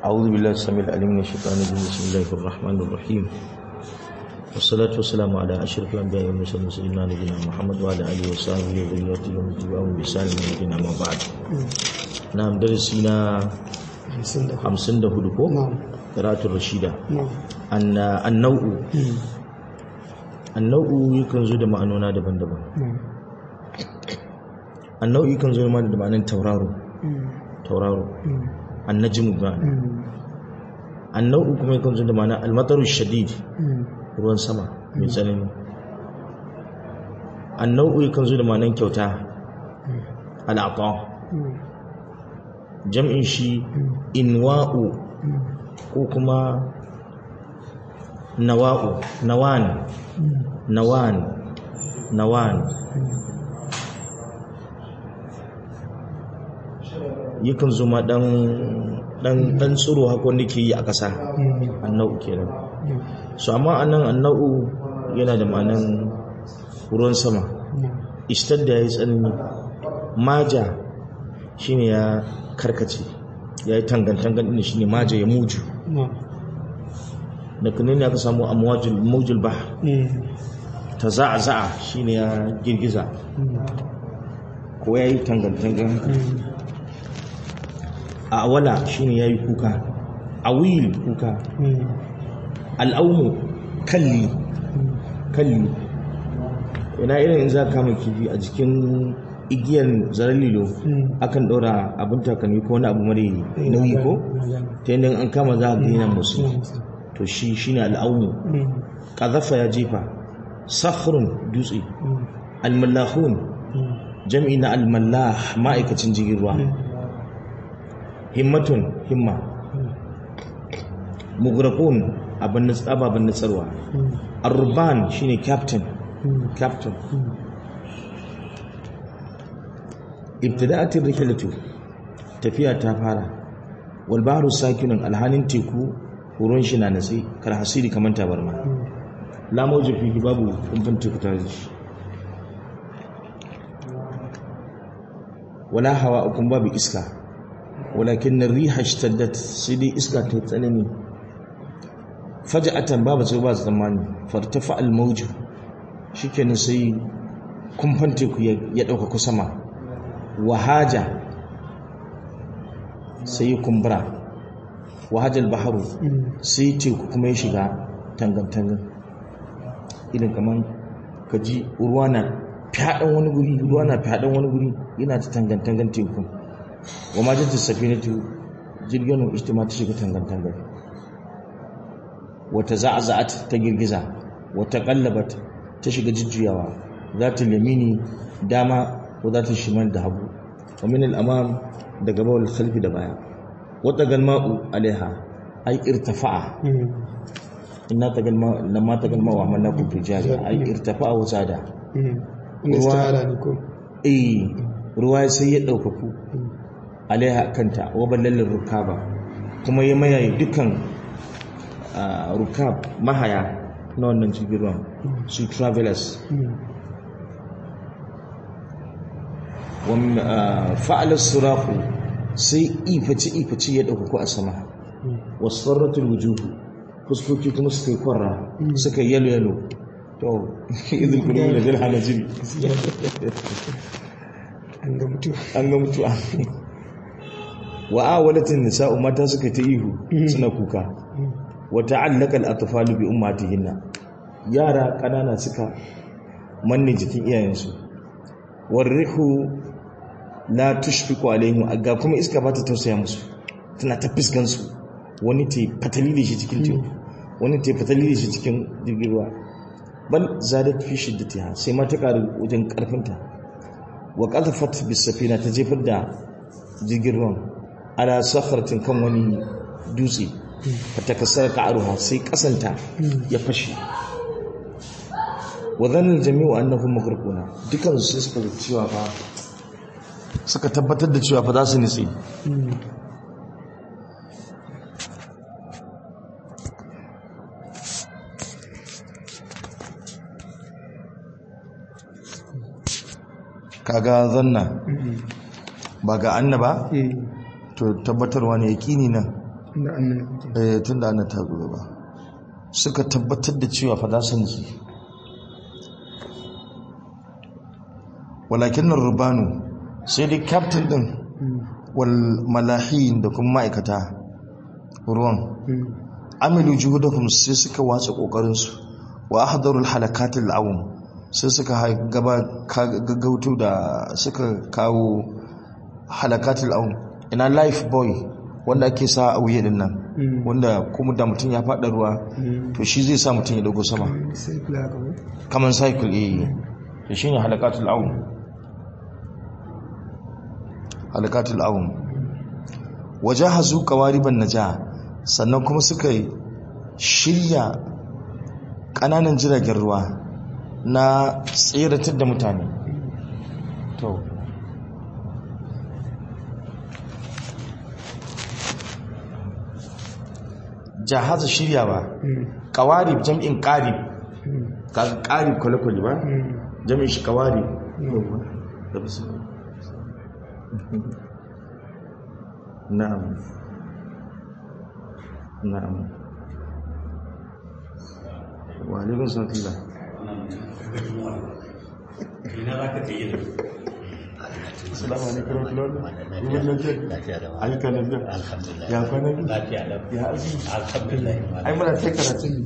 أعوذ بالله السميع العليم من الشيطان الرجيم بسم الله الرحمن الرحيم والصلاة والسلام على أشرف الأنبياء والمرسلين سيدنا نبينا محمد وعلى آله وصحبه وذريته ومن تبعهم بإحسان إلى يوم الدين أما بعد نعم درسنا hamsin da hudu ko? karatun rashida annau'u annau'u yakan zo da ma'anona daban-daban annau'u yakan zo da ma'anin tauraro tauraro annajim ba annau'u kuma yakan zo da ma'anin almataru shadid ruwan sama mai tsanani annau'u yakan zo da ma'anin kyauta al'aqa jam'in shi inwa'u ko kuma nawa'u nawan nawan nawan yakan zuma dan dan dan tsiro haka wanda ke yi a ƙasa annau kenan so amma anan annau yana da ma'anan ruwan sama ishtadda yayi tsanani maja shine ya karkace ya yi tangantangan ɗin shi ne maja ya muju da kunin ne aka samu a mawajul ba ta za'a za'a shi ne ya girgiza ko ya yi tangantangan a awala shi ne ya yi kuka a wil kuka al'aumu kalli kalli ina irin in za kama kifi a jikin igiyar zaren lilo akan ɗora abin takalmi ko wani abu mara nauyi ko ta yadda an kama za a gina musu to shi shi ne al'aunu ƙazafa ya jefa sakhrun dutse almallahun jam'i na almallah ma'aikacin jirgin ruwa himmatun himma mugrakun ababen nutsarwa arban shine captain captain ibtida'atir rihlatu tafiya ta fara wal bahru sakinun alhanin teku ruwan shi na natsi kar hasiri kaman tabarma la mawji fi babu kumfan teku ta shi wala hawa ukun babu iska walakin riha ishtaddat sai dai iska ta tsanani faja'atan babu sai ba tsammani fartafa al mawju shikenan sai kumfan teku ya dauka sama wahaja sai ya kumbura wahajal baharu sai teku kuma ya shiga tangantangan irin kamar kaji ruwa na fyaɗan wani guri ruwa na fyaɗan wani guri yana ta tangantangan teku wa ma jinta safinatu jirgin ijtima ta shiga tangantangan wata za'aza'at ta girgiza wata kallabat ta shiga jujjuyawa za ta lamini dama ko za ta shimal da hagu wa min al-amam da gaba wal khalfi da baya wata galma'u alaiha ay irtafa'a inna ta galma lamma ta galma wa amanna ku tijari ay irtafa'a wa zada ruwa ne ko eh ruwa sai ya daukaku alaiha kanta wa ballalin rukaba kuma ya mayaye dukan rukab mahaya na wannan cikin ruwan su travelers fa'alar surafu sai ifaci-ifaci ya ɗaukaku a sama wasu farratun wujuhu fuskoki kuma suka yi kwarra suka yi yalo-yalo to izin kudu da zai hana jiri an ga mutuwa an ga mutuwa wa'a wadatin nisa'u mata suka ta ihu suna kuka wata allakal atfalu bi ummatihinna yara ƙanana suka manne jikin iyayensu warrihu la tushfiqu alaihim ga kuma iska ba ta tausaya musu tana ta fiskan su wani ta fatali da shi cikin teku wani ta fatali da shi cikin jirgin ruwa bal zadat fi shiddatiha sai ma ta karu wajen karfinta wa qadhafat bis safina ta jefar da jirgin ruwan ala sakharatin kan wani dutse fatakassara ka'aruha sai kasanta ya fashe wa dhanna al-jami'u annahum maghraquna dukan su suka cewa fa suka tabbatar da cewa fa za su nitsi kaga zanna ba ga annaba to tabbatarwa ne yaqini nan da annan kuke eh tun da ana ta zo gaba suka tabbatar da cewa fa za su nutsu walakin nan rubanu sai dai captain din wal malahin da kuma ma'aikata ruwan amilu juhudahum sai suka watsa kokarin su wa ahdarul halakatil awm sai suka ha- gaba ka- gaggauto da suka kawo halakatil awm ina life boy wanda ake sa a wuya din nan wanda kuma da mutum ya faɗa ruwa to shi zai sa mutum ya dago sama sai kula ka ba kamar cycle eh to shine halakatul awm halakatul awm wajahazu qawariban naja sannan kuma suka yi shirya kananan jiragen ruwa na tseratar da mutane to jahaza shiryawa qawarib jam'in qarib kaga qarib kwale-kwale ba jami'in shi qawarib da bisu na'am na'am wa alaikun salatullah ina za ka ta yi da assalamu alaikum warahmatullahi lafiya da wa ayyuka lafiya alhamdulillah ya kwana biyu lafiya da ya azumi alhamdulillah ai muna ta karatu ne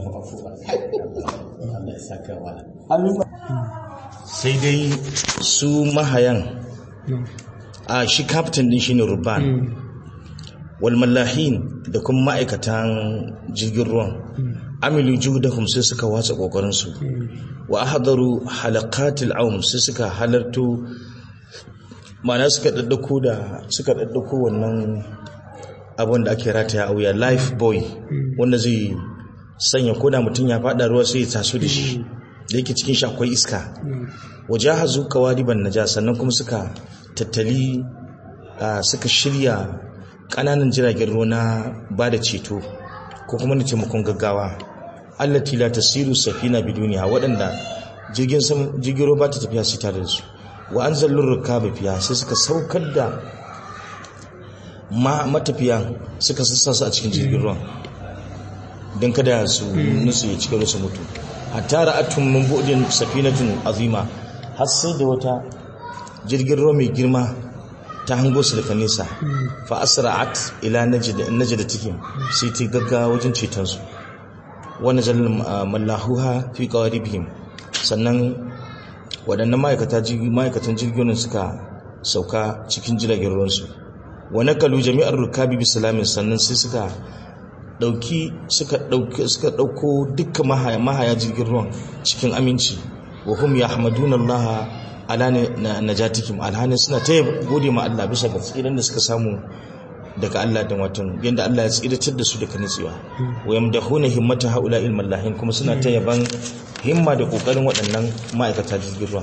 Allah ya saka wa sai dai su mahayan a shi kaftin din shine ruban wal mallahin da kuma ma'aikatan jirgin ruwan amilu juhdahum sai suka watsa kokarin su wa ahdaru halaqatil aum sai suka halarto ma'ana suka daddako da suka daddako wannan abin da ake rataya a wuya life boy wanda zai sanya koda mutum ya fada ruwa sai ya taso da shi da yake cikin shi akwai iska wajahazu kawariban naja sannan kuma suka tattali ah, suka shirya kananan jiragen ruwa na ba da ceto ko kuma na taimakon gaggawa allati la tasiru safina biduniya waɗanda jirgin sam jirgin ruwa ba ta tafiya sai tare da su wa anzalur rukaba fiya sai suka saukar da ma matafiya suka sassa su a cikin jirgin ruwan don kada su nutsu ya cika su mutu hatta ra'atun min bu'din safinatun azima har sai da wata jirgin ruwa mai girma ta hango su daga nesa fa asra'at ila najd najdatihim sai ta gaggawa wajen ceton su wa nazal mallahuha fi qawaribihim sannan waɗannan ma'aikata jirgi ma'aikatan jirgin ruwan suka sauka cikin jiragen ruwansu wa nakalu jami'ar rukabi bi salamin sannan sai suka dauki suka dauki suka dauko dukkan mahaya, mahaya jirgin ruwan cikin aminci wa hum yahmaduna Allah ala na- najatikum alhani suna ta gode ma Allah bisa ga tsiran da suka samu daga Allah da watan yanda Allah ya tsiratar da su daga nutsewa wa yamdahuna himmata haula ilmal lahin kuma suna ta yaban himma da kokarin waɗannan ma'aikata jirgin ruwan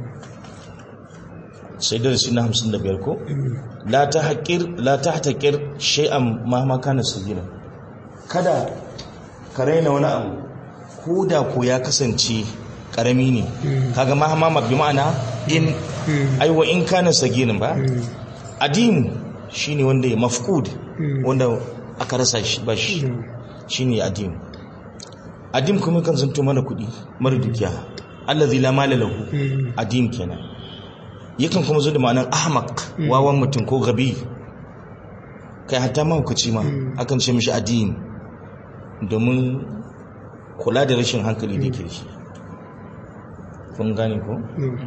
sai darasi na 55 ko la ta haƙir la ta haƙir shay'an ma ma kana sagira kada ka raina wani abu ko da ko ya kasance karami ne kaga ma ma bi ma'ana in aiwa in kana sagirin ba adim shine wanda ya mafqud wanda aka rasa shi ba shi shine adim adim kuma kan zanto mana kuɗi mara dukiya allazi la mala lahu adim kenan yakan kuma zo da ma'anar ahmaq wawan mutum ko gabi kai hatta mahaukaci ma akan ce mishi adim domin kula da rashin hankali da ke shi kun gane ko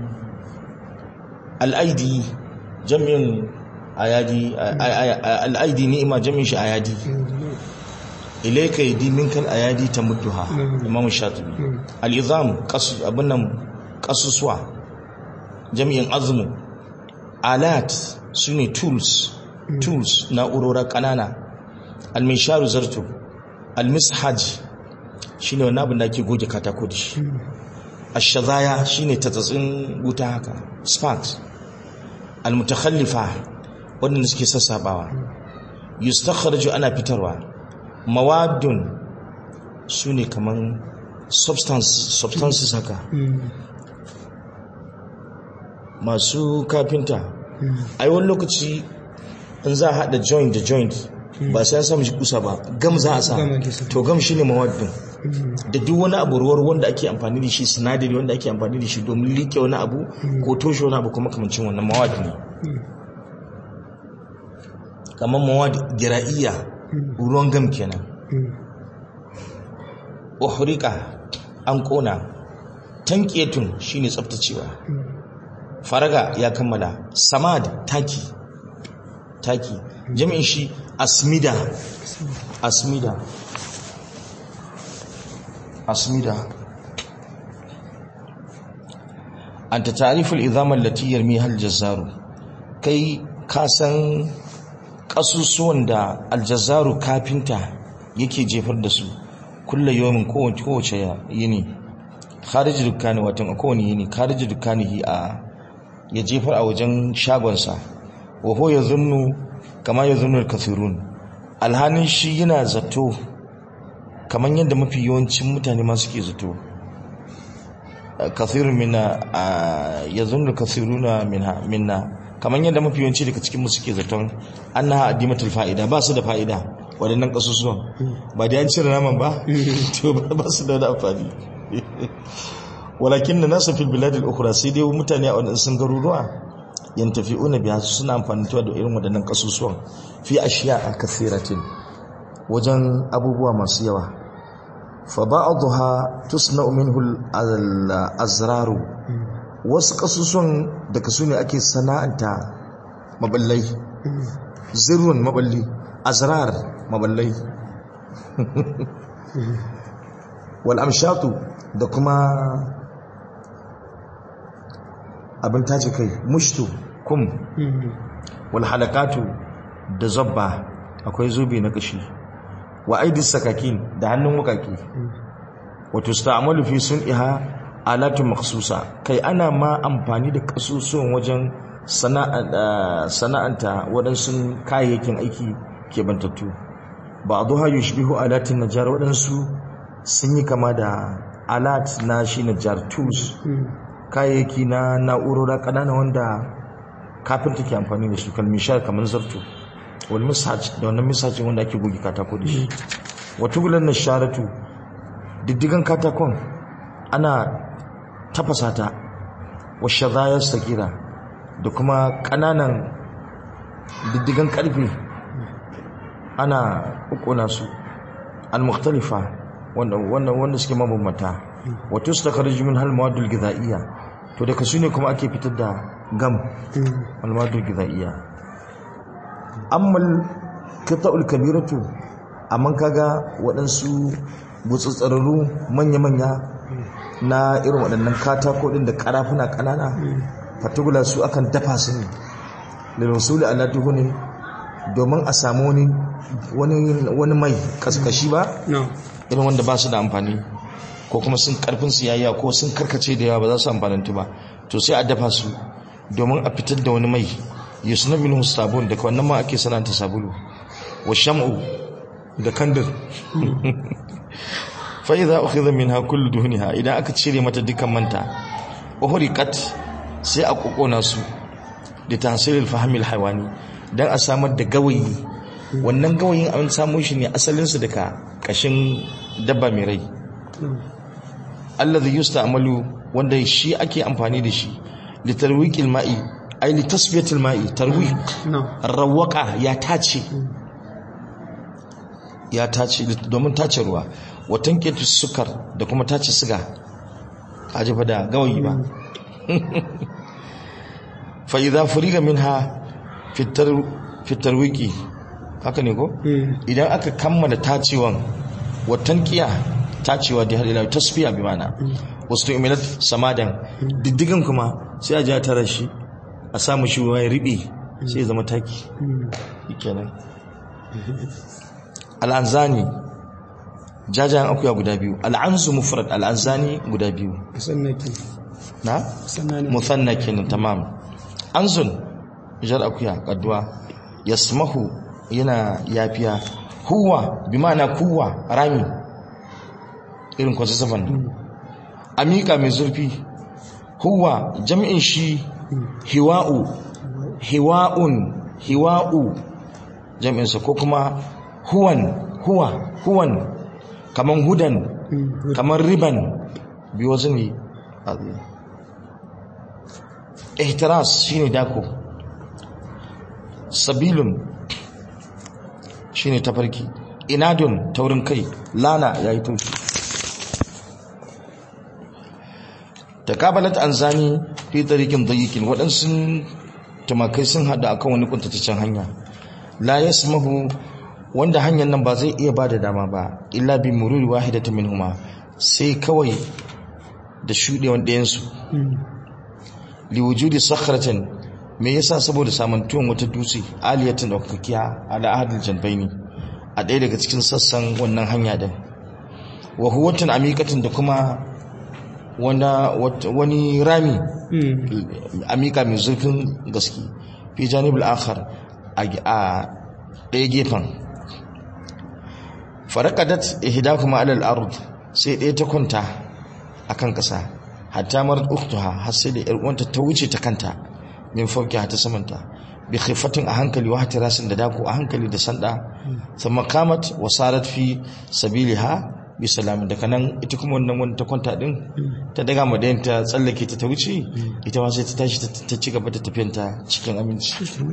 al'aidi jami'in ayadi al'aidi ni'ima jami'in shi ayadi ilaika yadi minkal ayadi ta mudduha imam shatibi al'izam abin nan kasusuwa jami'in azmu alat su ne tools tools na'urora ƙanana almisharu zarto almishaj shi ne wani abin da ake goge katako da shi ashazaya shi ne tatsatsin wuta haka sparks almutakhallifa waɗanda suke sassabawa yustakharju ana fitarwa mawadun su ne kaman substances haka masu kafinta ai wani lokaci in za a haɗa joint da joint ba sai ya samu shi kusa ba gam za a sa Gam ake sa. to gam shine mawaddin da duk wani abu ruwar wanda ake amfani da shi sinadari wanda ake amfani da shi domin liƙe wani abu ko toshe wani abu kuma kamancin wannan mawadi ne kamar mawadi gira'iyya ruwan gam kenan uhrika an kona tanketun shine tsaftacewa faraga ya kammala samad taki taki jami'in shi asmida asmida asmida anta ta'riful idham allati yarmiha al-jazzaru kai ka san kasusuwan da al-jazzaru kafinta yake jefar da su kullu yawmin kowace kowace yini kharij dukkani watan a kowane yini kharij dukkanihi a ya jefar a wajen shagonsa wa ho ya zunnu kama ya zunnu kafirun alhanin shi yana zato kamar yadda mafi yawancin mutane ma suke zato kafirun minna ya zunnu kafiruna minha minna kamar yadda mafi yawanci daga cikin mu suke zaton annaha adimatul fa'ida ba su da fa'ida waɗannan kasusuwan ba da an cire naman ba to ba su da wani amfani walakin da nasa fil biladil ukhra sai dai mutane a wadannan garuruwa yantafi'una biha suna amfani da irin wadannan kasusuwan fi ashiya kathiratin wajen abubuwa masu yawa fa ba'dha tusna'u minhu al-azraru wasu kasusuwan daga su ne ake sana'anta maballai zirrun maballi azrar maballai wal amshatu da kuma abin tace kai mushtu kum wal halakatu da zabba akwai zobe na kashi wa aidis sakakin da hannun wukaki wato sta'amalu fi sun'iha alatu makhsusa kai ana ma amfani da kasusuwan wajen sana'anta waɗansu kayayyakin aiki ke bantattu ba a zuha yushbihu alatin najar waɗansu sun yi kama da alat na shi najar tools kayayyaki na na'urora ƙanana wanda kafinta ke amfani da su kalmishar kamar zarto wani misaj da wannan misajin wanda ake goge katako da shi wata gulan na sharatu diddigan katakon ana tafasa ta wa shazayar sakira da kuma ƙananan diddigan ƙarfe ana ƙona su al-mukhtalifa wanda wanda suke mabambanta wato su takarji min hal mawadul gidaiya to daga su ne kuma ake fitar da gam al mawadul gidaiya amma qita'ul kabiratu amma kaga waɗansu gutsutsararru manya-manya na irin waɗannan katako ɗin da ƙarafuna ƙanana fatugula su akan dafa su ne lilwasuli ala duhunin domin a samu wani mai kaskashi ba irin wanda ba su da amfani ko kuma sun karfin su yayya ko sun karkace da yawa ba za su amfanantu ba to sai a dafa su domin a fitar da wani mai yusna minhu sabun daga wannan ma ake sananta sabulu wa sham'u da kandir fa idza ukhidha minha kullu duhniha idan aka cire mata dukkan manta uhriqat sai a kokona su da tahsilil fahmil haywani dan a samar da gawayi wannan gawayin an samu shi ne asalin su daga kashin dabba mai rai allazi yusta'malu wanda shi ake amfani da shi litarwiqil ma'i ay litasfiyatil ma'i tarwiq rawqa ya tace ya tace domin tace ruwa watan ketu sukar da kuma tace siga kaji fa da gawayi ba fa idza furiga minha fitar fitarwiki haka ne ko idan aka kammala tacewan watan kiya tacewa da hadila tasfiya bi mana wasu imilat samadan diddigan kuma sai a ja tara shi a samu shi ya riɓe sai ya zama taki kenan al'anzani jajayen akuya guda biyu al'anzu mufrad al'anzani guda biyu na musanna kenan tamam anzun jar akuya kaduwa yasmahu yana yafiya huwa bi ma'ana kuwa rami irin kwasa safan amika mai zurfi huwa jami'in shi hiwa'u hiwa'un hiwa'u jam'insa ko kuma huwan huwa huwan kaman hudan kamar riban bi wazni azim ihtiras shine dako sabilun shine tafarki inadun taurin kai lana yayi taushi takabalat anzani fi tariqin dayiqin wadansu tumakai sun hada akan wani kuntataccen hanya la yasmahu wanda hanyar nan ba zai iya bada dama ba illa bi mururi wahidatin minhuma sai kawai da shudewan ɗayan su li wujudi sakhratin me yasa saboda samantuwan wata dutse aliyatin daukakiya ala ahadil janbaini a ɗaya daga cikin sassan wannan hanya din wa huwatin amikatin da kuma wani rami amika mai zurfin gaske fi janibul akhar a ɗaya gefen farakadat ihdakuma alal ard sai ɗaya ta kwanta akan ƙasa hatta marat uktuha har sai da uwanta ta wuce ta kanta min fauki ta samanta bi khifatin a hankali wa hatirasin da dako a hankali da sanda thumma qamat wa sarat fi sabiliha bi salamin daga nan ita kuma wannan wanda ta kwanta din ta daga madayin ta tsallake ta ta wuce ita ma sai ta tashi ta ci gaba da tafiyanta cikin aminci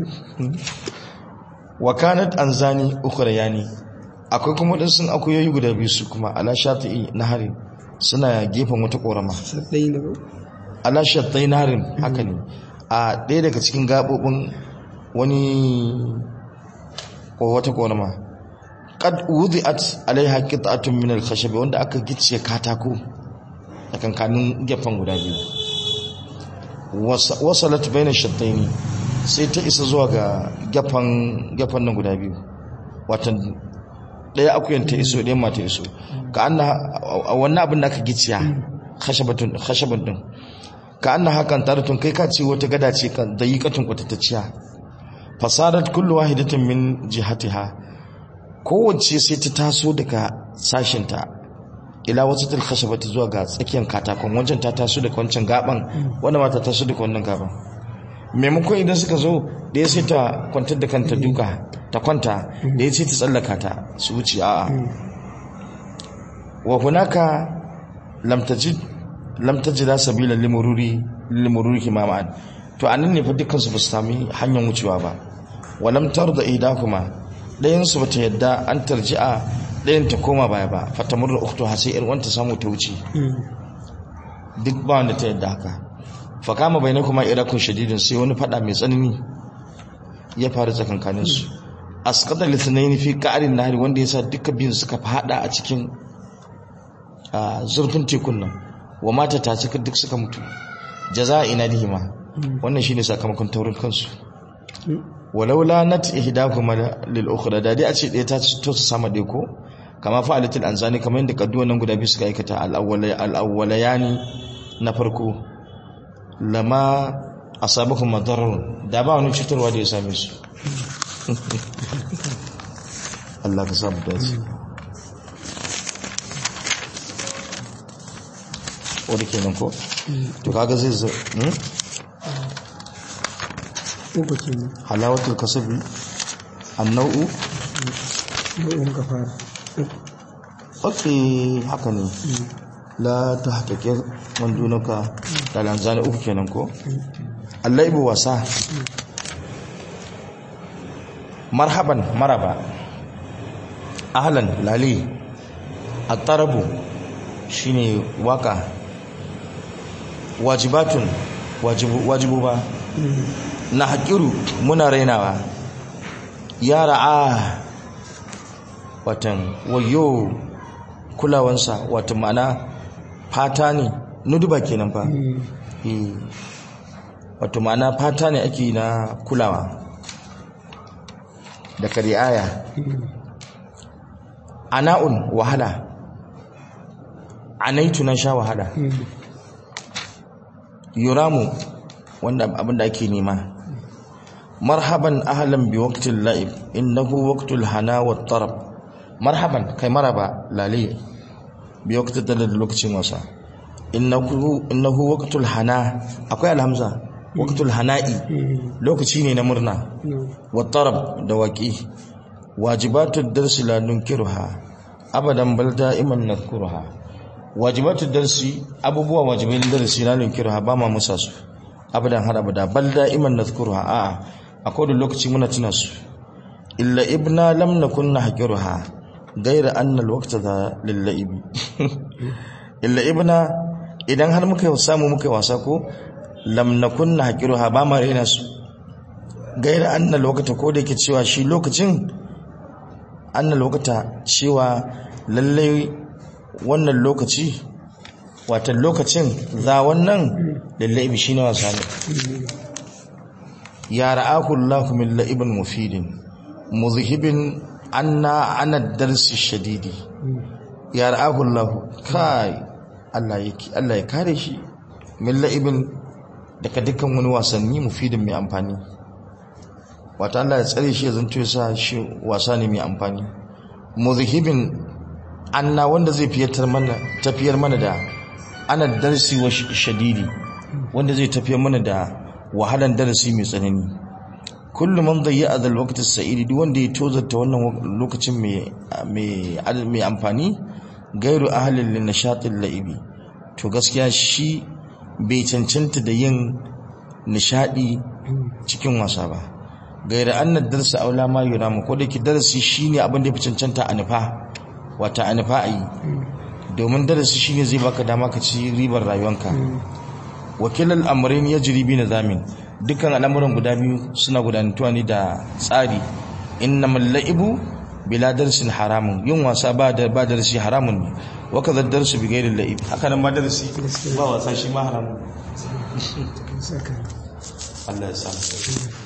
wa kanat anzani ukhrayani akwai kuma din sun akuyoyi guda biyu su kuma ala shati'i nahari suna gefen wata korama saddai na ala shatai naharin haka ne a ɗaya daga cikin gabobin wani ko wata korama qad wudi'at alaiha qit'atun min al-khashab wanda aka gicce katako a kankanin gefen guda biyu wasalat bayna shattaini sai ta isa zuwa ga gefen gefen nan guda biyu watan daya akuyan ta iso ɗayan ma ta iso ka anna wannan abin da aka gicciya khashabatun khashaban din ka anna hakan taratun kai ka ce wata gada ce kan dayiqatun kwatatacciya fasadat kullu wahidatin min jihatiha kowace sai ta taso daga sashinta ila wasu tilkhashaba ta zuwa ga tsakiyar katakon wancan ta taso daga wancan gaban wanda ma ta taso daga wannan gaban maimakon idan suka zo da ya sai ta kwantar da kanta duka ta kwanta da ya sai ta tsallaka ta su wuce a'a wa hunaka lam tajid lam tajida sabila limururi limururi himaman to anan ne fa dukkan su ba su sami hanyar wucewa ba wa lam tarda idakuma ɗayansu ba ta yadda an tarji'a ɗayan ta koma baya ba fatamur da uktu har sai yar wanta samu ta wuce duk ba wanda ta yadda haka fa kama bai na kuma irakun shadidin sai wani fada mai tsanani ya faru tsakankanin su asqata lisnayn fi qa'rin nahri wanda yasa duka biyun suka fada a cikin zurfin tekun nan wa mata ta cika duk suka mutu jaza'i nadihima wannan shine sakamakon taurin kansu walaula nat ihdahuma lil ukhra da dai a ce ɗaya ta to su sama ɗaya ko kama fa'alatul anzani kamar yadda kadduwan nan guda biyu suka aikata al-awwalayani na farko lama asabahum madarrun da ba wani cutarwa da ya same su Allah ka samu dace wani kenan ko to kaga zai zo uku kenan halawatul kasabi annau'u nau'in ka fara ok haka ne la ta haƙaƙe wandunaka da lanzani uku kenan ko allaibu wasa marhaban maraba ahlan lali attarabu shine waka wajibatun wajibu wajibu ba na haƙiru muna rainawa ya ra'a watan wayo kulawansa watan ma'ana fata ne nuduba kenan fa Eh, wato ma'ana fata ne ake na kulawa da kari'aya ana'un wahala anaitu na sha wahala yuramu wanda abinda ake nema marhaban ahlan bi waqtil la'ib innahu waqtul hana wat tarab marhaban kai maraba lale bi waqtil da lokacin wasa innahu innahu waqtul hana akwai alhamza waqtul hana'i lokaci ne na murna wat tarab da waqi wajibatud darsi la nunkiruha abadan bal da'iman nadhkuruha wajibatud darsi abubuwa wajibai na darasi la nunkiruha ba ma musa su abadan har abada bal da'iman nadhkuruha a'a akwai da lokaci muna tuna su illa ibna lam nakun nahqiruha gaira anna alwaqta za lilla'ibi illa ibna idan har muka samu muka wasa ko lam nakun nahqiruha ba ma rena su gaira anna alwaqta ko da yake cewa shi lokacin anna alwaqta cewa lalle wannan lokaci wata lokacin za wannan lilla'ibi shine wasa ne ya ra'aku Allahu min la'ibin mufidin muzhibin anna ana darsi shadidi ya ra'ahu Allah kai Allah yake Allah ya kare shi min la'ibin daga dukkan wani wasanni mufidin mai amfani wata Allah ya tsare shi ya zanto ya sa shi wasa ne mai amfani muzhibin anna wanda zai fiyatar mana tafiyar mana da ana darsi wa shadidi wanda zai tafiyar mana da wahalan darasi mai tsanani kullu man dayya adal waqti sa'idi duk wanda ya tozarta wannan lokacin mai mai mai amfani gairu ahlil lin nashatil laibi to gaskiya shi bai cancanta da yin nishadi cikin wasa ba gaira anna darsa aula ma yuramu ko da ki darasi shine abin da ya fi cancanta a nufa wata a nufa ayi domin darasi shine zai baka dama ka ci ribar rayuwanka wakilal amrayn yajri bi nizamin dukkan al'amuran guda biyu suna gudanantuwa ne da tsari innamal la'ibu bila darsin haramun yin wasa ba da ba darasi haramun ne wa kadha darsu bi ghairi la'ib haka nan ba darasi ba wasa shi ma haramun saka Allah ya sa